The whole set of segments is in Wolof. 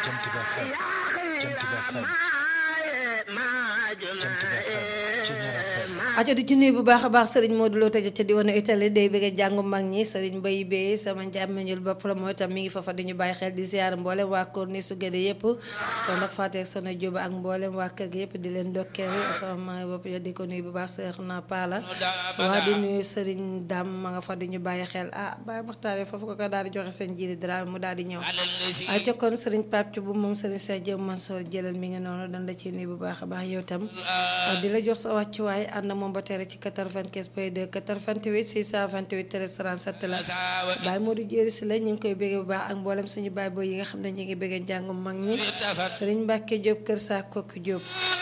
Jant bi FM Jant bi FM Jant bi FM ci ñaar FM aco di ci nuyu bu baax a baax sëriñ Modou Lo tëj ca diwaanu Italie day bëgg jàngu mag ñi sëriñ Mbaye Bey sama njàmmeñul bopp la mooy tam mi ngi fafa di ñu bàyyi xel di ziar mboolem waa Korni su gëde yëpp soxna Fatou ak soxna Jóoba ak mboolem waa kër gi yëpp di leen dokkeel sama maa bopp yo di ko nuyu bu baax seex na paala waa di nuyu sëriñ Dam ma nga fa di ñu bàyyi xel ah Baye Maxtaare foofu ko ko daal di joxe seen jiiri dara mu daal di ñëw aco kon sëriñ Pape Thioub bu moom sëriñ Cheikh Diop Mansour jëlal mi ngi noonu dan la ci nuyu bu baax a baax yow tam di la jox sa wàccuwaay ànd moom ba tere ci 95 point 2 88 628 13 37 la Baye Modou Jéeri si la ñu ngi koy béggee bu baax ak mboolem suñu baay booy yi nga xam ne ñu ngi béggee njàngum mag ñi Sëriñ Mbàkke Diop Kër Saa Kokki Diop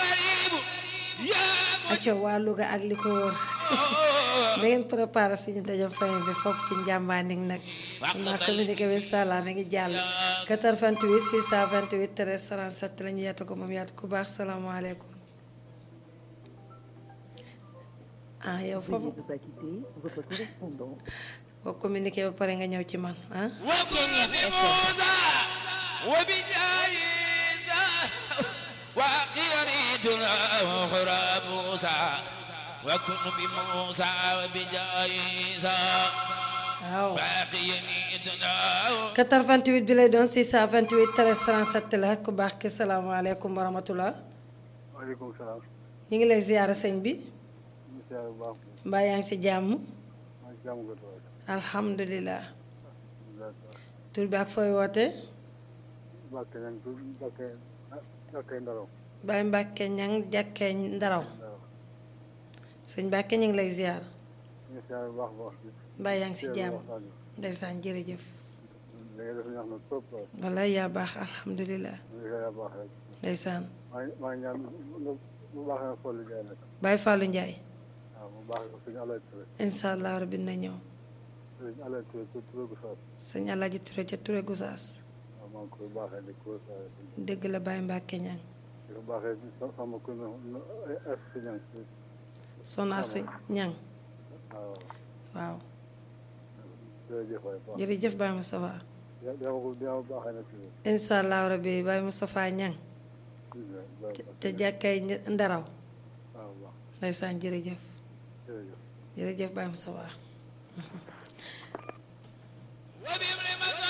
acco waa Louga ak li ko wóor da ngeen préparé suñu dajo fay bi foofu ci njàmbaanig nag ma communiqué bi sala na ngi jàll 88 628 13 37 la ñu yaatu ko moom yaatu ku baax salaamaaleykum ah yow foofu Veuillez ne pas quitter votre correspondant. boo communiqué ba pare nga ñëw ci man ah وكن بموسى وبجايزة وقيريتنا أخرى موسى وكن بموسى وبجايزة waaw وقيريتنا 88 bi lay doon 628 13 37 la ku baax ki salaamaaleykum wa rahmatullah waaleykum salaam. ñu ngi lay ziyaara sëñ bi monsieur bu baax mbaa yaa ngi ci jàmm maa ngi jàmm ko toog. alhamdulilah d'accord. tur bi ak fooy woote Mbacke nañ tur Mbacke Mbacke Ndaraw. Baye Mbàkke ñang jàkkee ndaraw Ndaraw. sëñ Mbàkke ñu ngi lay ziyaar ñu siyaare bu baax a baax. mbaa yaa ngi ci jàmm waxtaan bi. ndeysaan jërëjëf léegi dafa ñax na trop trop. wallaay yaa baax alhamdulilah ñu ngi siyaare bu baax rek. ndeysaan maa ngi maa ngi ñaan bu baax na Fallou Ndiaye nag. Baye Fallou Ndiaye waaw bu baax ko suñu Alaaj Touré. incha allah rabbi na ñëw suñu Alaaj Touré tur Touré gu Saas. sëñ Alaaji Touré ca Touré Gusaas waaw maa ngi koy baaxee di ko siyaare. dëgg la Baye Mbàkke ñang di ko baaxee di sa- sama ku ne es si ñang si. sona si ñang waaw waaw jërëjëf waay baax. jërëjëf Baye Moustapha yaa yaa ma ko yaa ma baaxee nag si. incha allah rabbi Baye Moustapha ñang te jàkkay ndaraw waaw baax ndeysaan jërëjëf jërëjëf. jërëjëf Baye Moustapha وبابن